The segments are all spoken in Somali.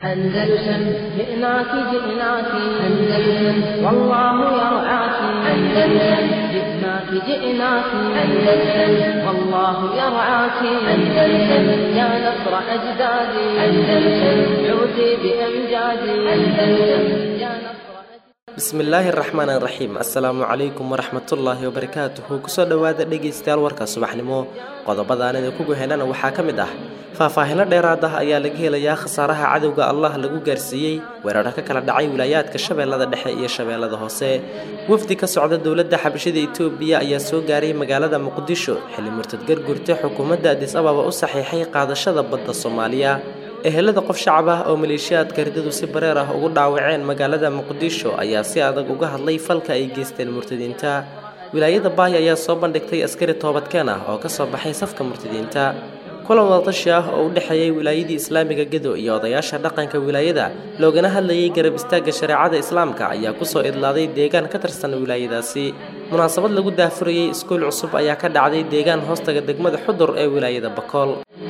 أندلسن جئناك جئناك أندلسن والله يرعاك أندلسن جئناك جئناك أندلسن والله يرعاك أندلسن يا نصر أجدادي أندلسن عودي بأمجادي أندلسن يا نصر bismillaahi raxmaan raxiim assalaamu calaykum waraxmatullaahi wabarakaatuhu kusoo dhowaada dhegaystayaal warka subaxnimo qodobadaan idinku guhenana waxaa ka mid ah faahfaahino dheeraad ah ayaa laga helayaa khasaaraha cadowga allah lagu gaarsiiyey weeraro ka kala dhacay wilaayaadka shabeellada dhexe iyo shabeellada hoose wafdi ka socda dowladda xabashida itoobiya ayaa soo gaaray magaalada muqdisho xilli murtad gargurta xukuumadda adis ababa u saxiixay qaadashada badda soomaaliya ehelada qof shacab ah oo maleeshiyaadka ridadu si bareer ah ugu dhaawaceen magaalada muqdisho ayaa si adag uga hadlay falka ay geysteen murtadiinta wilaayada baay ayaa soo bandhigtay askari toobadkeen ah oo kasoo baxay safka murtadiinta kulan wadatashi ah oo u dhexeeyay wilaayadii islaamiga gedo iyo odayaasha dhaqanka wilaayada loogana hadlayay garab istaagga shareecada islaamka ayaa kusoo idlaaday deegaan ka tirsan wilaayadaasi munaasabad lagu daafurayey iskuul cusub ayaa ka dhacday deegaan hoostaga degmada xudur ee wilaayada bakool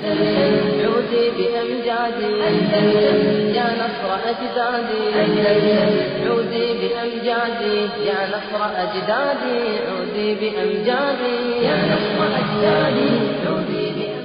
عودي بأمجادي أندلسن يا نصر أجدادي أندلسن عودي بأمجادي يا نصر أجدادي عودي بأمجادي يا نصر أجدادي عودي بأمجادي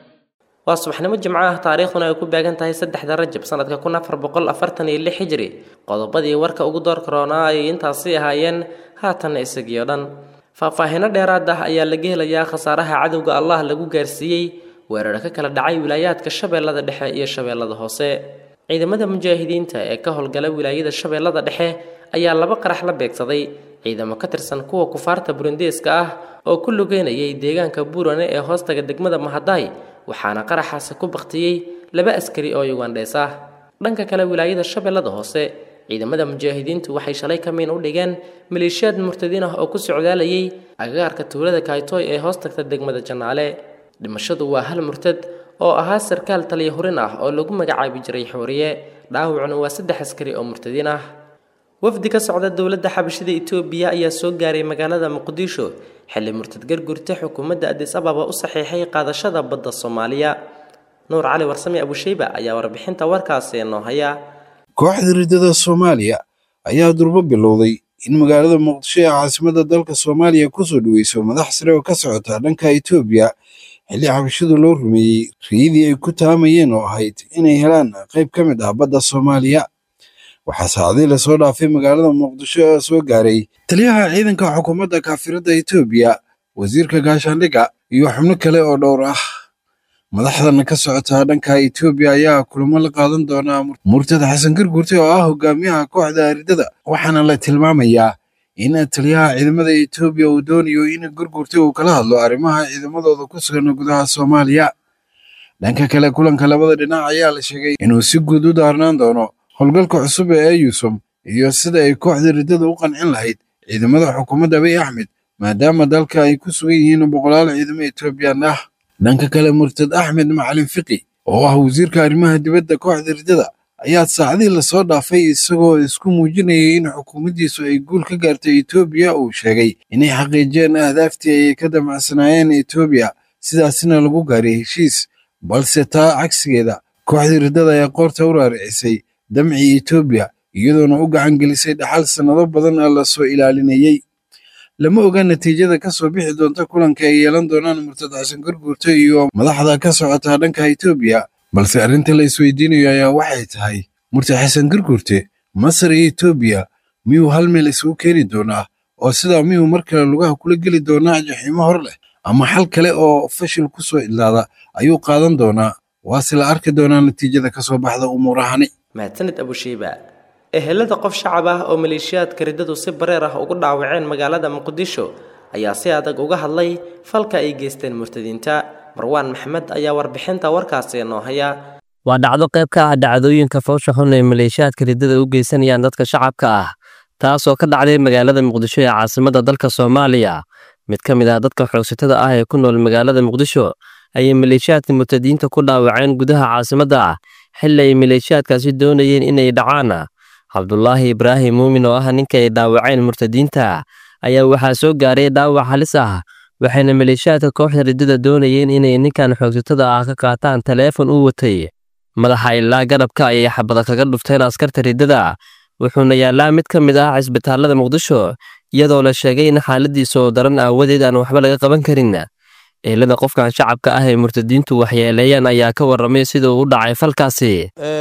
waa subaxnimo jimco ah taariikhduna ay ku beegan tahay saddexda rajab sanadka kun afar boqol afartan iyo lix hijri qodobadii warka ugu door karoonaa ayay intaasi ahaayeen haatanna isagii o dhan faahfaahino dheeraad ah ayaa laga helayaa khasaaraha cadowga allah lagu gaarsiiyey weeraro ka kala dhacay wilaayaadka shabeellada dhexe iyo shabeellada hoose ciidamada mujaahidiinta ee ka howlgala wilaayada shabeellada dhexe ayaa laba qarax la beegsaday ciidamo ka tirsan kuwa kufaarta burundeeska ah oo ku lugeynayay deegaanka buurane ee hoostaga degmada mahadaay waxaana qaraxaasi ku baktiyey laba askari oo yugandhees ah dhanka kale wilaayada shabeellada hoose ciidamada mujaahidiintu waxay shalay ka miin u dhigeen maleeshiyaad murtadiin ah oo ku socdaalayay agagaarka tuulada kaytoy ee hoostagta degmada janaale dhimashadu waa hal murtad oo ahaa sarkaal taliya hurin ah oo lagu magacaabi jiray xooriye dhaawacuna waa saddex askari oo murtadiin ah wafdi ka socda dowladda xabashida itoobiya ayaa soo gaaray magaalada muqdisho xilli murtad gargurta xukuumadda adis ababa u saxiixay qaadashada badda soomaaliya nuur cali warsame abusheyba ayaa warbixinta warkaasi noo haya kooxda riddada soomaaliya ayaa durbo bilowday in magaalada muqdisho ee caasimadda dalka soomaaliya kusoo dhaweyso madax sare oo ka socota dhanka itoobiya xilli xabashadu loo rumeeyey riyadii ay ku taamayeen oo ahayd inay helaan qayb ka mid ah badda soomaaliya waxaa saacadii lasoo dhaafay magaalada muqdisho ee soo gaaray taliyaha ciidanka xukuumadda kaafiradda itoobiya wasiirka gaashaandhigga iyo xubno kale oo dhowr ah madaxdan ka socota dhanka itoobiya ayaa kulamo la qaadan doonaa murtad xasan gargurte oo ah hogaamiyaha kooxda riddada waxaana la tilmaamayaa in taliyaha ciidamada itoobiya uu doonayo in gargurte uu kala hadlo arrimaha ciidamadooda ku sugan gudaha soomaaliya dhanka kale kulanka labada dhinac ayaa la sheegay inuu si guud u daarnaan doono howlgalka cusub ee eyusom iyo sida ay kooxda riddada u qancin lahayd ciidamada xukuumadda abiy axmed maadaama dalka ay ku sugan yihiin boqolaal ciidamo etoobiyaan ah dhanka kale murtad axmed macalin fiqi oo ah wasiirka arrimaha dibadda kooxda riddada ayaa saacadii lasoo dhaafay isagoo isku muujinayay in xukuumaddiisu ay guul ka gaartay etoobiya uu sheegay inay xaqiijiyeen ahdaaftii ay ka damacsanaayeen etoobiya sidaasina lagu gaaray heshiis balse taa cagsigeeda kooxda riddada ayaa qoorta u raaricisay damcii etoobiya iyadoona u gacan gelisay dhaxal sannado badan oo lasoo ilaalinayey lama oga natiijada ka soo bixi doonta kulanka ay yeelan doonaan murtad xasan garguurte iyo madaxda ka socota dhanka etoobiya balse arrinta la isweydiinayo ayaa waxay tahay murtad xasan garguurte masar iyo etoobiya miyuu hal meel isugu keeni doonaa oo sidaa miyuu mar kale lugaha kula geli doonaa jaxiimo hor leh ama xal kale oo fashil ku soo idlaada ayuu qaadan doonaa waase la arki doonaa natiijada ka soo baxda umuurahani mahadsanid abusheyba ehelada qof shacab ah oo maleeshiyaadka riddadu si bareer ah ugu dhaawaceen magaalada muqdisho ayaa si adag uga hadlay falka ay geysteen murtadiinta marwaan maxmed ayaa warbixinta warkaasi noo haya waa dhacdo qayb ka ah dhacdooyinka foosha xun ee maleeshiyaadka riddada u geysanayaan dadka shacabka ah taasoo ka dhacday magaalada muqdisho ee caasimadda dalka soomaaliya mid ka mid ah dadka xoogsatada ah ee ku nool magaalada muqdisho ayay maleeshiyaadka murtadiinta ku dhaawaceen gudaha caasimadda xilli ay maleeshiyaadkaasi doonayeen inay dhacaan cabdulaahi ibraahim muumin oo ah ninka ay dhaawaceen murtadiinta ayaa waxaa soo gaaray dhaawac halis ah waxayna maleeshiyaadka kooxda riddada doonayeen inay ninkan xoogsatada ah ka qaataan taleefon u watay madaxa ilaa garabka ayay xabada kaga dhufteen askarta riddada wuxuuna yaallaa mid ka mid ah cisbitaalada muqdisho iyadoo la sheegay in xaaladiisa oo daran aawadeed aan waxba laga qaban karin eelada qofkan shacabka ah ee murtadiintu waxyeeleeyaan ayaa ka warramay sida uu u dhacay falkaasi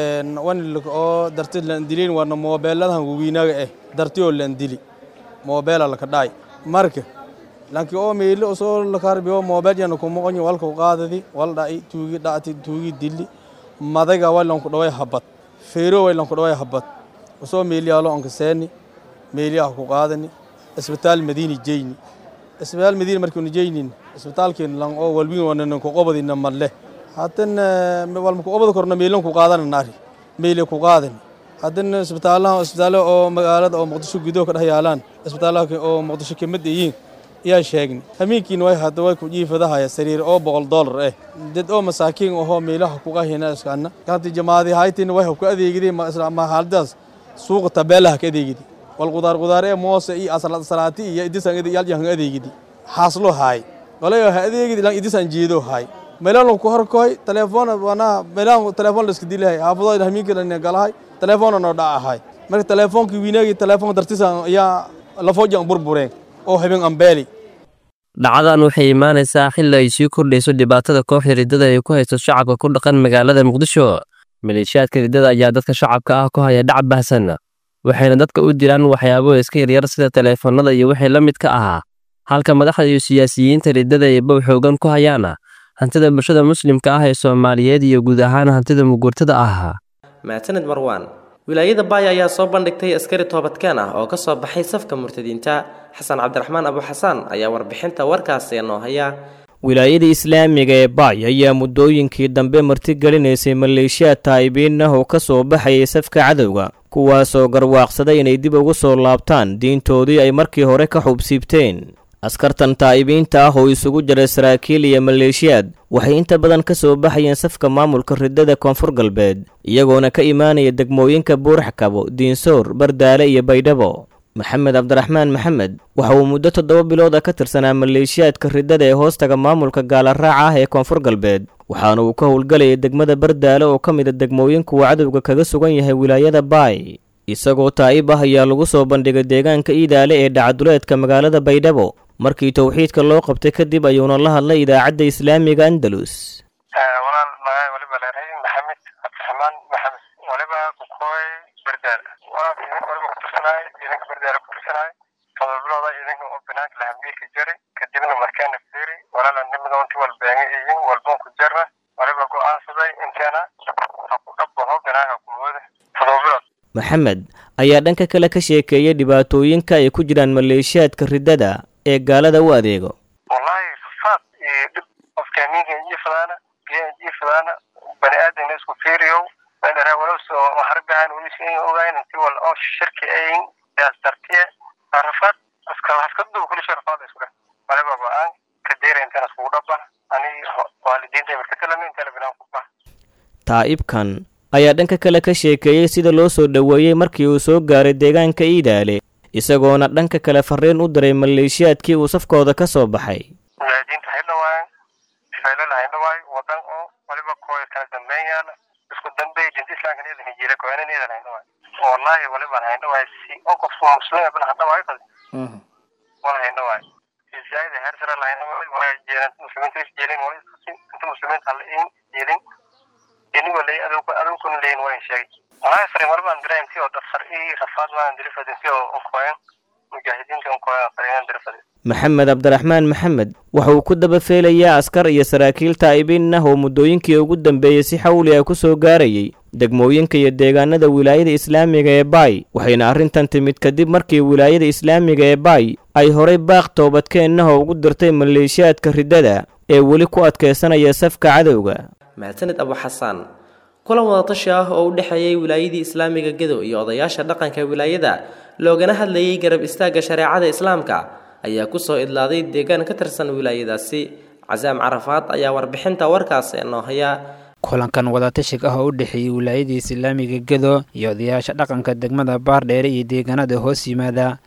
wanilka oo darti landilin wana moobeeladahan wawiinaga eh darti oo landili moobeela laka dhacay marka lanki oo meelo soo lakarbiyo moobeel yana kumoqonyo walka qaadadi wal dhaci tuugi dhacti tuugi dili madaga walanku dhaway habad feero walanku dhaway habad soo meeliyaalo onka seeni meeliyaha ku qaadani isbitaal madiini jeyni isbitaal madiina markiinu jeynin isbitaalkeen lan oo walbin wanan ku qobadina malle hadan walma ku qobada korna meelan ku qaadana naari meele ku qaadan hadan isbitaalaha isbitaalo oo magaalada oo muqdisho gudaha ka dhex yaalaan isbitaalaha oo muqdisho ka mid yihiin ayaa sheegni hamiinkiina way hadda way ku jiifadahaya sariir oo boqol dollar eh dad oo masaakiin ahoo meelaha ku qahina iskaana kanti jamaadi haytin way ku adeegideen ma haaladaas suuqa tabeelaha ka adeegidi wal qudaar qudaar ee moose iyo asalad salaati iyo idisan yal yan adeegidi haaslo haay qolayo ha adeegidi lan idisan jeedo haay meelan ku horkoy telefoon wana meelan telefoon la iska dilahay haafado hamiinka la galahay telefoon no dhacahay marka telefoonkii wiinagi telefoon dartisan ayaa lafoojan burbureen oo habeen ambeeli dhacdadan waxay imaanaysaa xilli ay sii kordhayso dhibaatada kooxda riddada ay ku haysto shacabka ku dhaqan magaalada muqdisho maleeshiyaadka riddada ayaa dadka shacabka ah ku haya dhac bahsan waxayna dadka u diraan waxyaabo iska yaryar sida taleefanada iyo wixii la midka ahaa halka madaxda iyo siyaasiyiinta riddada ay bow xoogan ku hayaan hantida bulshada muslimka ah ee soomaaliyeed iyo guud ahaan hantida mugurtada ah maasanid marwaan wilaayada baaya ayaa soo bandhigtay askari toobadkeen ah oo ka soo baxay safka murtadiinta xasan cabdiraxmaan abuxasaan ayaa warbixinta warkaasi noo haya wilaayada islaamiga ee baay ayaa muddooyinkii dambe martigelinaysay maleeshiyaad taa'ibiin ah oo ka soo baxayay safka cadowga kuwaasoo garwaaqsaday inay dib ugu soo laabtaan diintoodii ay markii hore ka xubsiibteen askartan taa'ibiinta ah oo isugu jiray saraakiil iyo maleeshiyaad waxay inta badan ka soo baxayeen safka maamulka riddada koonfur galbeed iyagoona ka imaanaya degmooyinka buuraxkabo diinsoor bardaale iyo baydhabo maxamed cabdiraxmaan maxamed waxa uu muddo toddoba bilood ah ka tirsanaa maleeshiyaadka riddada ee hoostaga maamulka gaalaraaca ah ee koonfur galbeed waxaana uu ka howlgalayay degmada bardaale oo ka mid a degmooyinka uu cadowga kaga sugan yahay wilaayada baay isagoo taa'ib ah ayaa lagu soo bandhigay deegaanka iidaale ee dhacaduleedka magaalada baydhabo markii towxiidka loo qabtay kadib ayuuna la hadlay idaacadda islaamiga andalus walaal magaay waliba leedahay maxamed cabdiraxmaan maxamed waliba kukooy bardaal waliba kutursanaay ciidanka bardaala kutursanaay todoba bilooda ciidanka oo banaanka lahambiilka jari kadibna markaana fiiri walaala nimida inti walbeenge iyin walboon ku jarna waliba go'aansaday inteena ha ku dhabbaho banaanka kumooda todoba bilood maxamed ayaa dhanka kale ka sheekeeyay dhibaatooyinka ay ku jiraan maleeshiyaadka riddada ee gaalada u adeego wallahi fafaad iyo dhib qofka amiinka jiifadaana biyaha jiifadaana bani aadamna isku fiiriyow meedhara walowsoo harbahan welisin ogayn inti wal oo shirki ayin daas dartiye rafaad aska haskadu kuli sharfaad isku dheh waliba go-aan ka deera intaan iskugu dhaba ani waalidiinta markatalami intala binaan ku bah taa'ibkan ayaa dhanka kale ka sheekeeyey sida loo soo dhoweeyey markii uu soo gaaray deegaanka iidaale isagoona dhanka kale fariin u diray maleeshiyaadkii uu safkooda ka soo baxay mujaahidiinta haydhawaayan faylala haydhawaayo wadan oo waliba kooya kala dambeyn yaala isku dambey dinta islaamka needan hijiira kooyanan eedan haydhawaayo wallahi waliban haydhawaayo si oo qofku muslima bana hadhawaayo kale wala haydhawaayo zaida heer sare lahaydhawaayo wala jeelan muslimiinta is jeelin wala iskasin inta muslimiinta hala in jeelin inigo lay adowku adowkuna leyin waa in sheegay wallahi fariin walibaan diray intii oo dafar ii rafaad waan dirifad intii oo unkooyan mujaahidiinta unkooyan fariinan dirifad maxamed cabdiraxmaan maxamed waxa uu ku daba feelayaa askar iyo saraakiil taa'ibiin ah oo muddooyinkii ugu dambeeyey si xawli ah ku soo gaarayay degmooyinka iyo deegaanada wilaayada islaamiga ee baay waxayna arrintan timid kadib markii wilaayada islaamiga ee baay ay horay baaq toobadkeennaha ugu dirtay maleeshiyaadka riddada ee weli ku adkaysanaya safka cadowga mahadsanid abu xasaan kulan wadatashi ah oo u dhexeeyey wilaayadii islaamiga gedo iyo odayaasha dhaqanka wilaayada loogana hadlayay garab istaagga shareecada islaamka ayaa kusoo idlaaday deegaan ka tirsan wilaayadaasi casaam carafaad ayaa warbixinta warkaasi noo haya kulankan wadatashiga ah oo u dhexeeyey wilaayadii islaamiga gedo iyo odayaasha dhaqanka degmada baardheere iyo deegaanada hoos yimaada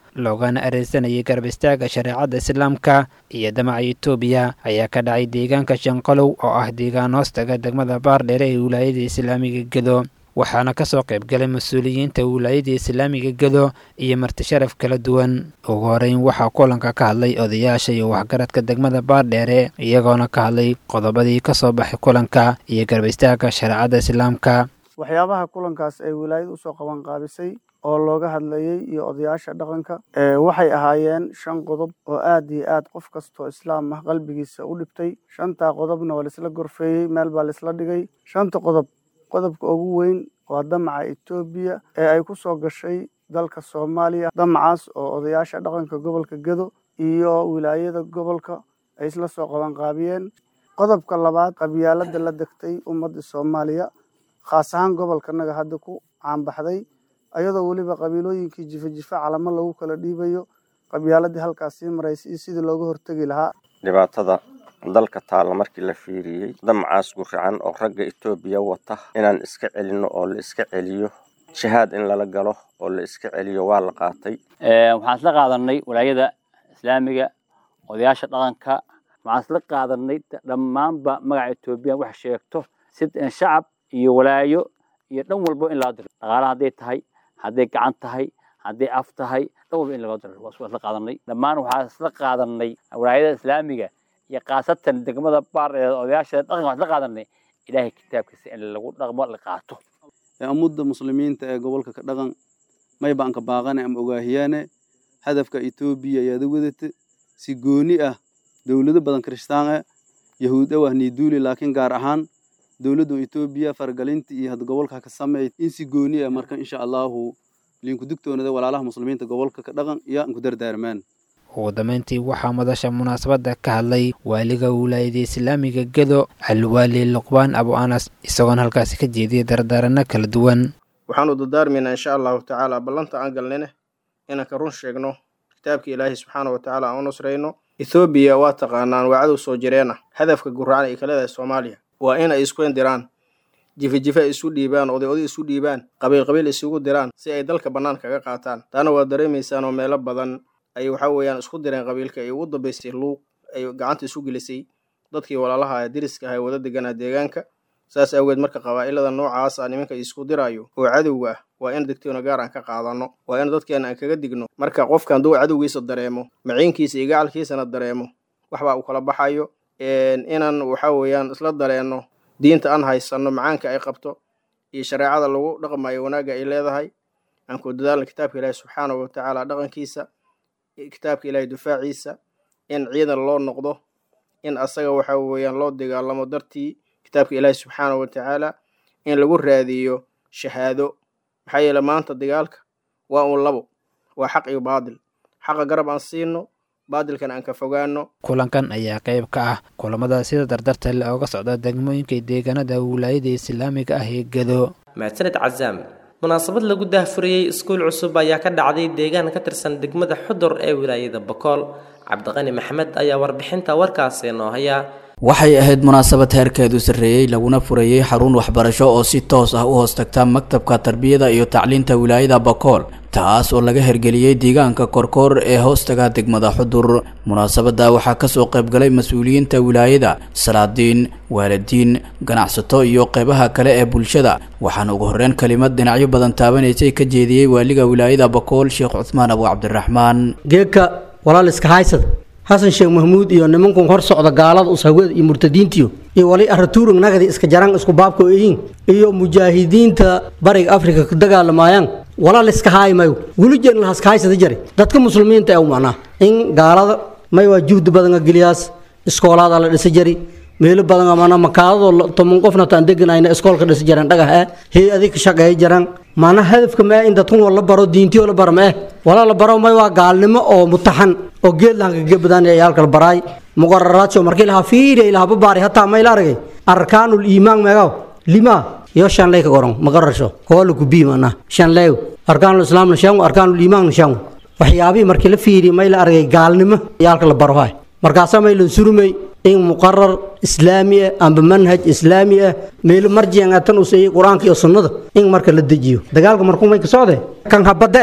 loogana areysanayay garab istaaga shareecadda islaamka iyo damaca etoobiya ayaa ka dhacay deegaanka shanqalow oo ah deegaan hoostaga degmada baardheere ee wilaayada islaamiga gedo waxaana kasoo qaybgalay mas-uuliyiinta wilaayada islaamiga gedo iyo marti sharaf kala duwan ugu horeyn waxaa kulanka ka hadlay odayaasha iyo waxgaradka degmada baardheere iyagoona ka hadlay qodobadii kasoo baxay kulanka iyo garab istaaga shareecadda islaamka waxyaabaha kulankaas ay wilaayada usoo qaban qaabisay oo looga hadlayey iyo odayaasha dhaqanka waxay ahaayeen shan qodob oo aad iyo aad qof kastoo islaam ah qalbigiisa u dhibtay shantaa qodobna waa laisla gorfeeyey meel baa laisla dhigay shanta qodob qodobka ugu weyn waa damaca etoobiya ee ay ku soo gashay dalka soomaaliya damacaas oo odayaasha dhaqanka gobolka gedo iyo wilaayada gobolka ay isla soo qabanqaabiyeen qodobka labaad qabyaalada la degtay ummadda soomaaliya khaas ahaan gobolkanaga hadda ku caanbaxday ayadoo weliba qabiilooyinkii jifa jifa calamo lagu kala dhiibayo qabyaaladii halkaas sii maraysa iyo sidii looga hortegi lahaa dhibaatada dalka taalla markii la fiiriyey damacaas guracan oo ragga etoobiya wata inaan iska celinno oo la iska celiyo jihaad in lala galo oo la iska celiyo waa la qaatay waxaan isla qaadanay walaayada islaamiga odayaasha dhaqanka waxaan isla qaadanay dhammaanba magaca etoobiya wax sheegto si shacab iyo walaayo iyo dhan walbo in laga diro dhaqaala hadday tahay hadday gacan tahay hadday af tahay dhan walba in laga diro waa isla qaadanay dhammaan waxaan isla qaadanay walaayada islaamiga iyo khaasatan degmada baar ee odayaasha dhaqanka waxaan isla qaadanay ilaahay kitaabkiisa in lagu dhaqmo la qaato ummadda muslimiinta ee gobolka ka dhaqan mayba anka baaqane ama ogaahiyaane hadafka etoobiya ayaada wadata si gooni ah dowlado badan kiristaan ah yahuud ah niiduuli laakiin gaar ahaan dowladda etoobiya faragalinta iyo had gobolka ka sameey in si gooni ah marka insha allahu liinku digtoonada walaalaha muslimiinta gobolka ka dhaqan iyo anku dardaarmaan ugu dambeyntii waxaa madasha munaasabadda ka hadlay waaliga wilaayada islaamiga gedo alwaali luqbaan abu anas isagoona halkaasi ka jeediyay dardaaranno kala duwan waxaanu dardaarmaynaa insha allahu tacaala ballanta aan galnine inaan ka run sheegno kitaabka ilaahay subxaana wa tacaala aan u nusrayno ethoobiya waa taqaanaan waa cadow soo jireena hadafka guracan ay ka leedahay soomaaliya waa in ay isku indiraan jifa-jifa ay isu dhiibaan oday oday isu dhiibaan qabiil qabiil isugu diraan si ay dalka bannaan kaga qaataan taana waa dareemaysaan oo meelo badan ay waxa weeyaan isku direen qabiilka ay ugu dambaysay luuq ay gacanta isu gelisay dadkii walaalaha deriska aha ee wada deganaa deegaanka saas awgeed marka qabaa'ilada noocaas ah nimanka isku diraayo oo cadowga ah waa in degtoona gaar aan ka qaadano waa in dadkeena aan kaga digno marka qofka hadduu cadowgiisa dareemo maciinkiisa iyo gacalkiisana dareemo waxbaa uu kala baxayo inaan waxa weeyaan isla dareenno diinta aan haysanno macaanka ay qabto iyo shareecada lagu dhaqmayo wanaagga ay leedahay aan ku dadaalna kitaabka ilaahi subxaana wa tacaala dhaqankiisa kitaabka ilaahay dufaaciisa in ciidan loo noqdo in asaga waxa weeyaan loo dagaalamo dartii kitaabka ilaahi subxaana wa tacaala in lagu raadiyo shahaado maxaa yeele maanta dagaalka waa uun labo waa xaq iyo baadil xaqa garab aan siino baadilkan aan ka fogaano kulankan ayaa qayb ka ah kulamada sida dardarta le ooga socda degmooyinka deegaanada wilaayada islaamiga ah ee gedo mahadsaned cazaam munaasabad lagu daahfurayey iskuul cusub ayaa ka dhacday deegaan ka tirsan degmada xudur ee wilaayada bokool cabdiqani maxamed ayaa warbixinta warkaasi noo haya waxay ahayd munaasabad heerkeedu sarreeyey laguna furayey xarun waxbarasho oo si toos ah u hoos tagta maktabka tarbiyada iyo tacliinta wilaayada bakool taas oo laga hergeliyey deegaanka korkoor ee hoostaga degmada xudur munaasabadda waxaa kasoo qaybgalay mas-uuliyiinta wilaayada salaadiin waalidiin ganacsato iyo qeybaha kale ee bulshada waxaana ugu horreyn kelimad dhinacyo badan taabanaysay ka jeediyey waaliga wilaayada bakool sheekh cuthmaan abu cabdiraxmaan geedka walaaliska haysada xasan sheekh mahmuud iyo nimankun hor socda gaalada ushaweed iyo murtadiintiyo iyo wali aratuurug nagadi iska jaraan isku baabka oyiin iyo mujaahidiinta bariga afrika ku dagaalamaayaan walaal iska haaymayo welijeed lahaska haysada jare dadka muslimiinta ee u macnaa in gaalada may waa juhdi badan geliyaas iskoolaada la dhisa jari meelo badan amana makaadadoo toban qofna taan deganayna iskoolka dhisa jareen dhagax eh hay-adi ka shaqeeya jaraan maana hadafka ma in dadkun la baro diintiyo la baro ma eh walaa la baro may waa gaalnimo oo mutaxan oo geed lahanka gebadaan ee yaalka la baraay muqararaadso markii lahaa fiiriya ilaha babaari hataa may la aragay arkaanul iimaan meegaw lima iyo shanley ka goron maqarasho koola ku bii mana shanley arkaanul islaamna shangu arkaanul iimaanna shangu waxyaabihii markii la fiiriyay may la aragay gaalnimo yaalka la baro hay markaasaa may la surmay in muqarar islaami ah amba manhaj islaami ah meelo marjian tan u seeyay qur-aanka iyo sunnada in marka la dejiyo dagaalka markuu may ka socde kan habadee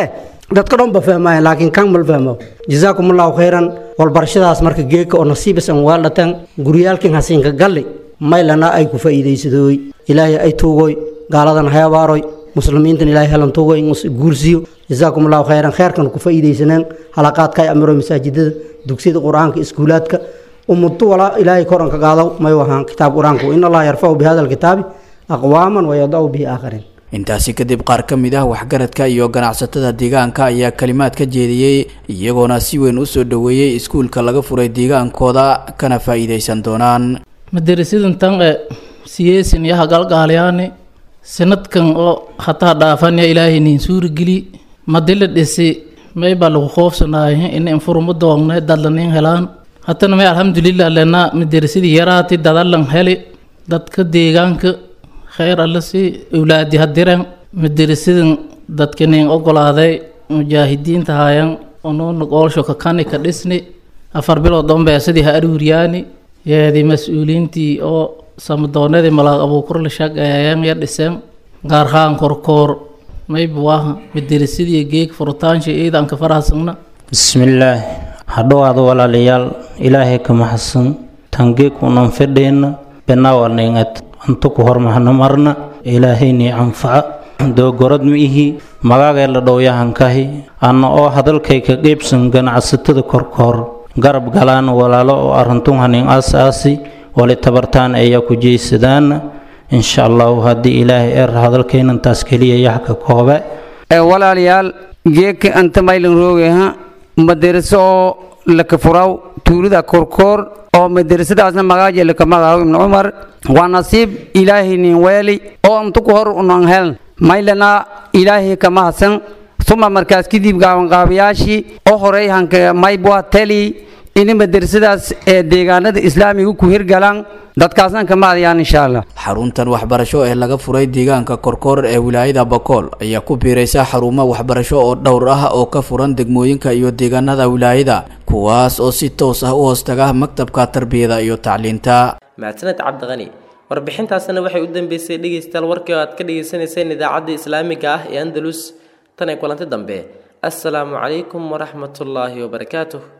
dadka dhan ba fahmaayan laakiin kan mal fahmo jazaakum allahu khayran walbarashadaas marka geeka oo nasiibasan waaldhatan guryaalkin hasiinka galli maylana ay ku faa'iidaysadooy ilaahay ay tuugoy gaaladan hay abaaroy muslimiintan ilaahay helan tuugoy guursiyo jazaakum allahu khayran kheerkan ku faa'iidaysaneen halaqaadka ay amiro masaajidada dugsiyada qur-aanka iskuulaadka ummaddu walaa ilaahay koranka qaadaw may wahaan kitaab qur-aanku in allaha yarfacu bihada alkitaabi aqwaaman wayadacu bihi aakhariin intaasi kadib qaar ka mid ah waxgaradka iyo ganacsatada deegaanka ayaa kalimaad ka jeediyey iyagoona si weyn u soo dhoweeyey iskuulka laga furay deegaankooda kana faa'iidaysan doonaan madarasadan tan e siyeesin iyo hagalgaalyaani sanadkan oo hataa dhaafanya ilaahay nin suurigeli madila dhisi may baa lagu qoofsanaayo in infuruma doongne dadlanin helaan hatana may alxamdulilah lena madarasadii yaraati dadalan heli dadka deegaanka kheyr alle si awlaadi hadiran madarasadan dadka nin ogolaaday mujaahidiinta hayan onuuna goolsho kakani ka dhisni afar bilood dhanbeesadii ha aruuriyaani yeedii mas-uuliintii oo samadoonadii malaaq abuukur la shaqeeyeen ya dhiseen gaarhaan korkoor maybuwaha madarasadii geeg furutaansha ciidanka farahasagna bismillaah hadhowaada walaalayaal ilaahay ka maxadsan tangeeg unan fedheenna benaawaningat antuku hormahna marna ilaahaynii anfaca doogorad ma ihi magaagay la dhowyahankahi anna oo hadalkay ka qeybsan ganacsatada korkoor garab galaan walaalo oo arintun hanin aas-aasi wali tabartaan ayaa ku jeysadaana insha allahu haddii ilaahay er hadalkaynantaas keliya yaxka koobe walaalayaal geeka anta maylan roogaha madaraso oo laka furaw tuulida korkoor oo madarasadaasna magaaja laka magacaw ibnu cumar waa nasiib ilaahay nin weeli oo antuku hor unan heln maylana ilaahay kama hasan uma markaas kadib gaabanqaabayaashii oo horey hanka maybwa teli in madarasadaas ee deegaanada islaamiga ku hirgalaan dadkaasna kama adayaan insha allah xaruntan waxbarasho ee laga furay deegaanka korkoor ee wilaayada bakool ayaa ku biiraysa xarumo waxbarasho oo dhowr ah oo ka furan degmooyinka iyo deegaanada wilaayada kuwaas oo si toos ah u hoostaga maktabka tarbiyada iyo tacliinta mahadsaned cabdiqani warbixintaasina waxay u dambeysay dhegaystayaal warkii oo aad ka dhagaysanayseen idaacadda islaamiga ah ee andalus tan ay kulanti dambe assalaamu calaykum waraxmatullaahi wabarakaatuh